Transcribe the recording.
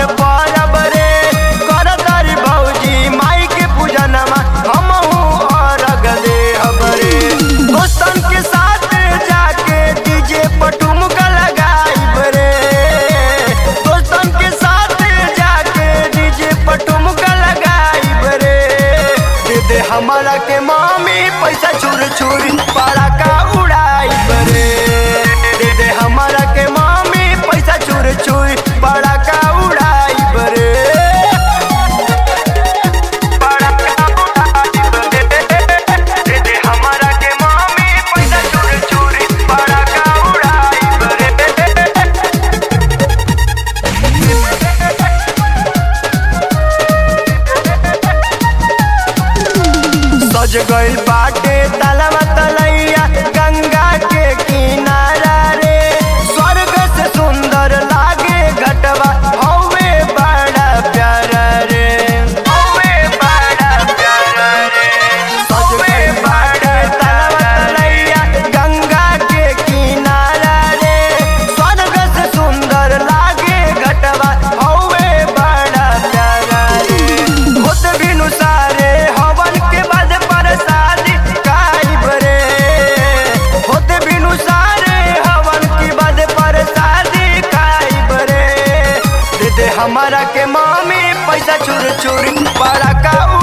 हवन परब रे कर तारी भौजी माई के पूजनमा हमहू अर्घ देहब रे दोस्तन के साथ जाके डीजे पर ठुमका लगाइब रे दोस्तन के साथ जाके डीजे पर ठुमका लगाइब रे दे दे हमारा के मामी पैसा छुर छुरी पड़ाका उड़ाइब रे दे दे हमारा के मामी पैसा छुर छुरी पड़ाका उड़ाइब रे पड़ाका उड़ाइब रे दे दे हमारा के मामी पैसा छुर छुरी पड़ाका उड़ाइब रे सज गइल बाटे तलवा तलैया गंगा के किनारा रे स्वर्ग से सुंदर लागे घटवा हौवे बड़ा प्यारा रे हौवे बड़ा प्यारा रे सज गइल बाटे तलवा तलैया गंगा के किनारा रे स्वर्ग से सुंदर लागे घटवा हौवे बड़ा प्यारा रे होत बिनु सारे हवन के बाद प्रसादी खाइब रे होत बिनु सारे हवन के बाद प्रसादी खाइब रे दे दे हमारा के मामी पैसा चुर चुर पड़ाका